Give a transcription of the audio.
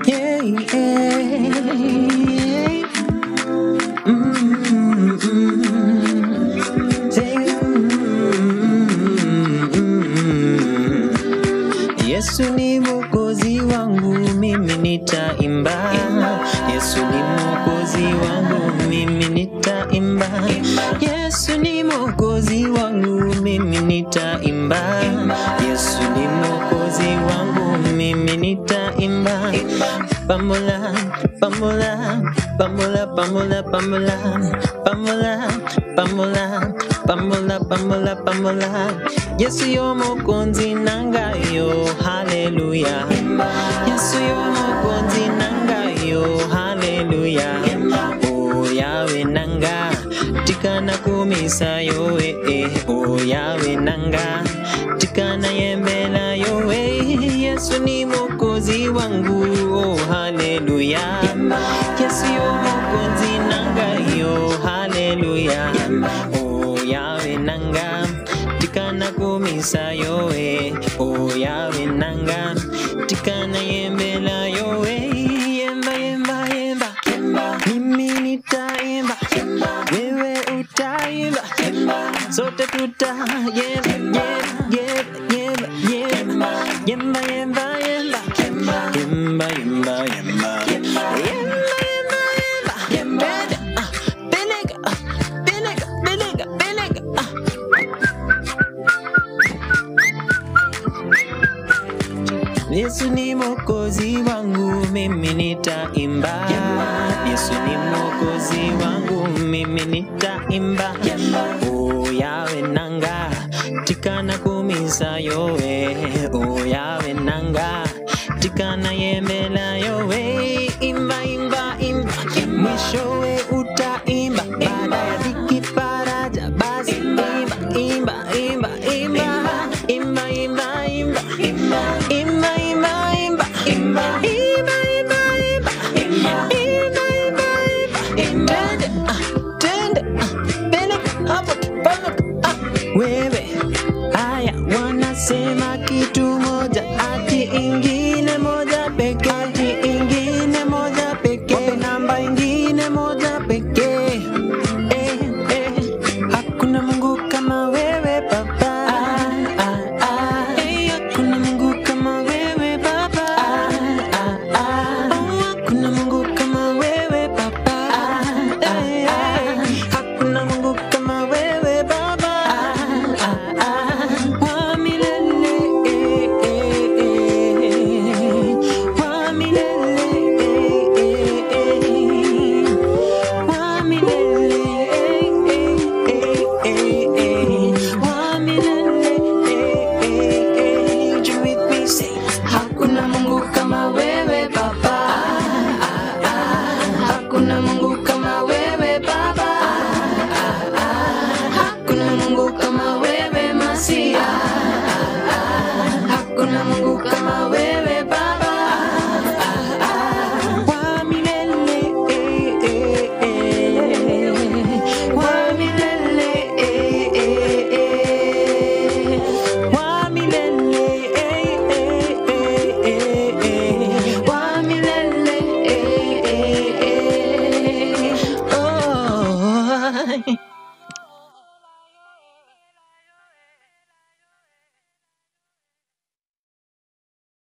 Yeah, yeah. Mm, mm. Say, mm. Yesu ni mwokozi wangu, mimi nitaimba. Yesu ni mwokozi wangu, mimi nitaimba. Yesu ni mwokozi wangu, mimi nitaimba. Yesu ni mwokozi wangu, mimi nitaimba. Pamola, pamola, pamola, pamola, pamola, pamola, pamola, pamola, pamola, pamola. Yesu yo mokonzi nangayo, haleluya. Yesu yo mokonzi nangayo, haleluya. O yawe nanga, tikana kumisa yo eh, eh. O yawe nanga, tikana yembela yo eh. Yesu ni mokozi wangu, oh haleluya. Yesu yo mokonzi nangayo, haleluya. O yawe nanga, tikana kumisa yo eh. O yawe nanga, tikana yembela yo eh. Yemba yemba yemba, mimi nitaimba, wewe utaimba, sote tuta yemba yemba yemba yemba yemba yemba yemba yemba yemba yemba yemba yemba yemba ah belega ah belega belega belega ah Yesu ni mwokozi wangu, mimi nitaimba. Yesu ni mwokozi wangu, mimi nitaimba. O yawe nanga, tikana kumisa yowe. O yawe nanga, tikana yembela yowe. Imba, imba, imba, mwishowe utaimba. Baada ya dhiki faraja, basi imba, imba, imba, imba, imba, imba, imba, imba, imba, imba, imba, imba, imba, imba, imba, imba, imba, imba, imba. Twende, ah, twende, ah, peleka hapo, peleka, ah, wewe haya wanasema kitu moja ati ingine moja pekee ati ingine moja pekee wape namba ingine moja pekee eh, eh. hakuna mungu kama wewe baba ah, ah, ah. Eh, hakuna mungu kama wewe baba ah, ah, ah. Oh, hakuna mungu kama wewe baba ah, eh, eh. hakuna mungu kama wewe baba ah, ah, ah. wa milele eh, eh, eh. wa milele eh, eh, eh. wa milele eh, eh, eh, eh. wa milele eh, eh, eh. Join with me, say, Hakuna Mungu kama wewe Baba, hakuna Mungu kama wewe Baba, hakuna Mungu kama wewe Masia, hakuna Mungu kama wewe